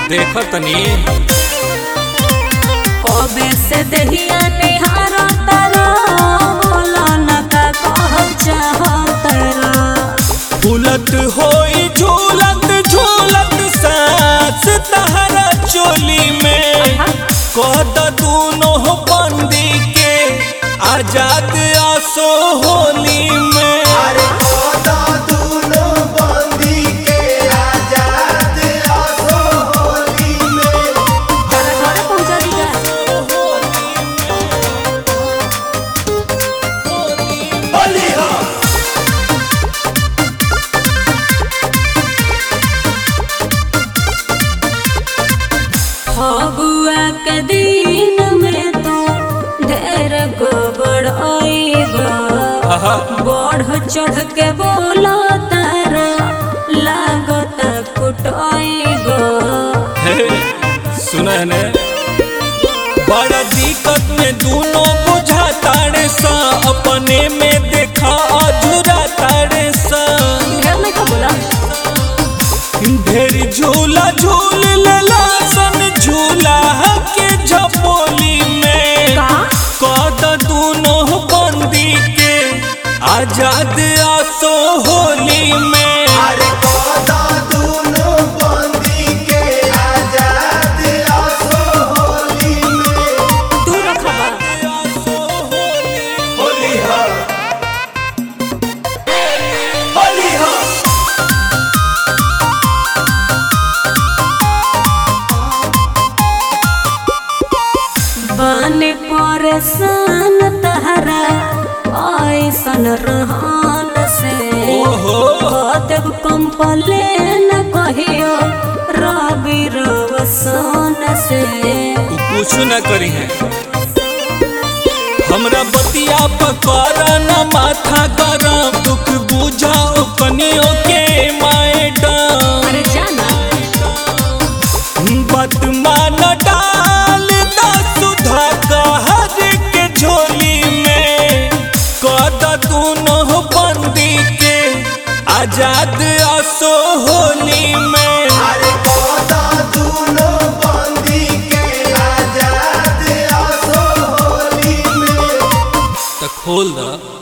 देखो तनी कबे से दहिया निहारा तारा बोला न का कह चाहतरा झूलत होई झूलत झूलत सांस तहरा चोली में कद दूनो बंदी के आजाद आसो होली में अरे कोदा दूनो बंदी के आजाद आसो होली में घर घर पहुंचा दीगा होली हो फगुआ के दिन में तो ढेर गोबर आईबा आहा, बढ़ चढ़ के बोला तारा लागत कुटाईबा हे, सुना है ने बड़ा दिक्कत में दूनो बुझा तारे सा अपने में देखा अधूरा तारे सा ढेर नहीं का बोला ढेर झूला झूल लेला सन झूला के झपोली में का कद दूनो बंदी के आजाद आसो होली में अरे कोदा दूनो बंदी के आजाद आसो होली में तू रखबा आसो होली होली हो होली हो बाने परेशान तहरा ऐसन रहन से ओहो। कतब कंपलेन कहियो रवि रवसन से तू कुछ न करी है हमरा बतिया पकड़ न माथा गरम दुख बुझाओ कनियो के मैडम अरे जाना बात मान डाल दा सुधा कहर के झोली में कद दूनो बंदी के आजाद आसो होली में अरे कोदा दूनो बंदी के आजाद आसो होली में तो खोल दा